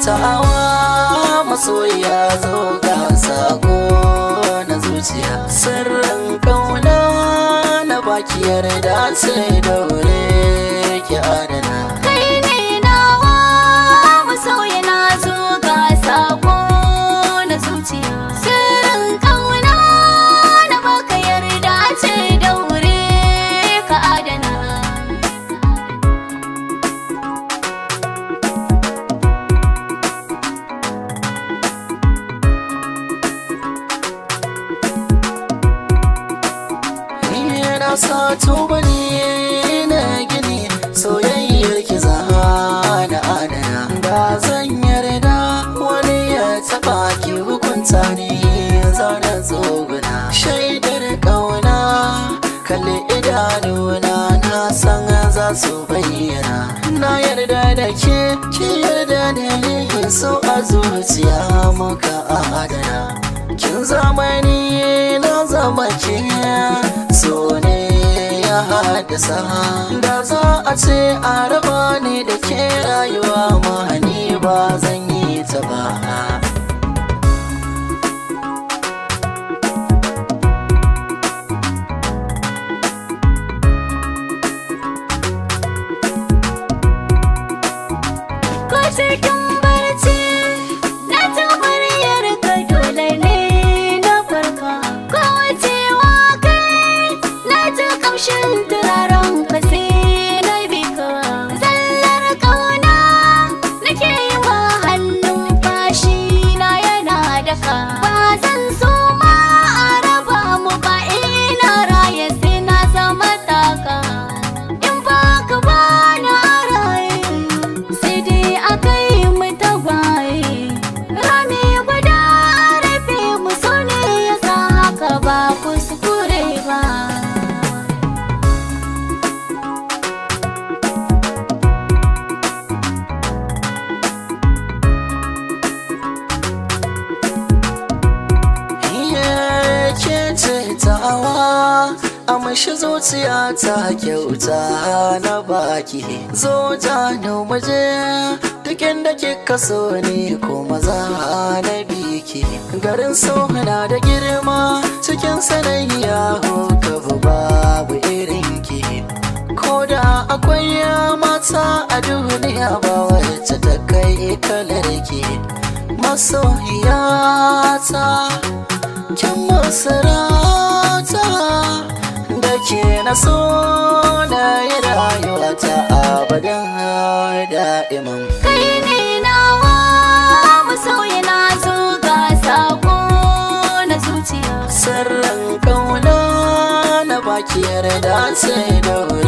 tawa masoya zo ga sako na zuciya sirrin kauna na baki yarda sai daure ki adana kai ne nawa masoya na zo ga sako na zuciya sirrin kauna na baka yarda ce daure ka adana Ni na sa tubali na gini soyayyar ki za na adana da zan yarda wani ya taba ki hukunta ni zauna tsoguna shaidar kauna kalli idanuna na san za su bayyana na yarda da ke ki yarda da ni so a zuciya muka adana kin zamani na zama ke so ne ya haddasa da za a ce a raba ni da ke rayuwa ma ni ba zan yi ta ba ko cikin barci na ji muryar ka dole ne na farka ko wacewa kai na ji kamshin turaren ka sai na bi ka zallar kauna nake yi wa hannun fashi na yana daka ba zan so ma a raba mu ba ina raye sai na zama taka in ba ka ba na raye sai dai a kai mu tagwaye rami guda a rufe mu so ne ya sa haka ba kuskure ba Iye ke ce tawa a mashi zuciya ta kyauta na baki zo ta maje duk inda kika so ne ko maza na biki garin so na da girma cikin sanayya ka babu irin ki ko da akwai mata a duniya ba wacce ta kai kalar ki masoyiyata kin masarata da ke na so na yi rayuwata abadan da'iman kai ne nawa masoyi na zo ga sako na zuciya sirrin kauna na baki yarda sai daure